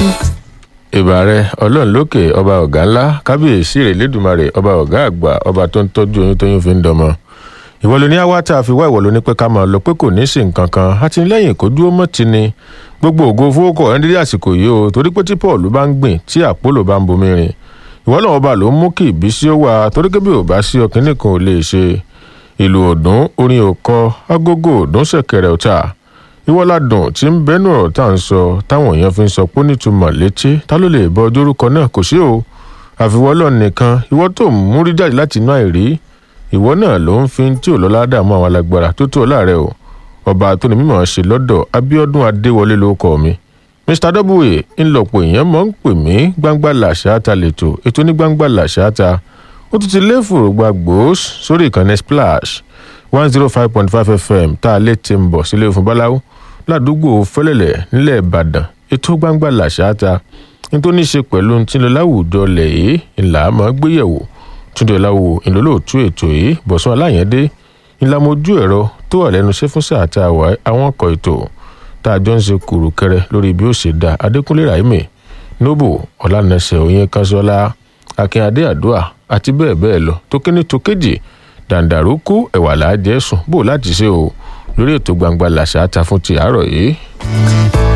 ìbàrẹ ọlọ́run lókè ọba ọ̀gá ńlá kábíyèsí rẹ̀ lẹ́dùnmarè ọba ọ̀gá àgbà ọba tó ń tọ́jú oyún tóyún fi ń dọmọ ìwọ ló ní àwa tá a fi wá ìwọ ló ní pé ká máa lọ pé kò ní í sí nǹkan kan àtìlẹ́yìn kò dúró mọ́ ti ni gbogbo ògo fowókọ ẹ̀ ń dídí àsìkò yìí o torí pé tí paul bá ń gbìn tí àpólò bá ń bomi rìn ìwọ náà ọba ló ń mú kí ìbísí ó wà torí pé bí ò bá sí ọkàn nìkan ò lè ṣe ìlú ọdún orin òkọ agogo ọdún ṣẹ̀kẹ̀rẹ̀ ọ̀tá ìwọ́ládùn tí ń bẹ́nu ọ̀rọ̀ tá à ń sọ táwọn èèyàn fi ń sọ pé nítumọ̀ létí ta ló lè bọ ọjọ́ orúkọ náà kò sí o àfiwọ́lọ́ nìkan ìwọ tó ń múrí jáde láti inú àìrí ìwọ náà ló ń fi tí ò lọ́lá dààmú àwọn alágbára tó tó láàrẹ o ọba tó ní mímọ̀ ṣe lọ́dọ̀ abiodun adéwọlé ló kọ́ mi mr w ńlọpọ̀ èèyàn mọ̀ ń pè mí gbangba làṣáta lẹ́tọ̀ ètò ní gbangba làṣáta ó tún ti lé fòrògbà gbòós sórí ìkànnì splash one zero five point five fm tá a lè ti ń bọ̀ sílé fún báláwo ládùúgbò fẹlẹlẹ nílẹ̀ ìbàdàn ètò gbangba làṣáta ní tó ní í ṣe pẹ̀lú tí ń lọ láwùjọ lẹ̀ yìí ńlá máa gbéyẹ̀wò túndé láwo ìlólóòtú ètò yìí bọ̀sán aláyẹ̀dé ìlàmójú ẹ̀rọ tó wà lẹ́nu iṣẹ́ fún sáà tá a wà àwọn ọkọ̀ ètò tá a jọ ń ṣe kùrù kẹrẹ lórí bí ó ṣe dá adékúnlé raimi nobo ọ̀lànàṣẹ òyìn kanṣọ́lá akínyàdé àdúà àti bẹ́ẹ̀ bẹ́ẹ̀ lọ tó kíní tó kéjì dàǹdàrókù ẹ̀wà làájẹ́ sùn bò láti ṣe o lórí ètò gbangba làṣà ta fún ti àárọ̀ yìí.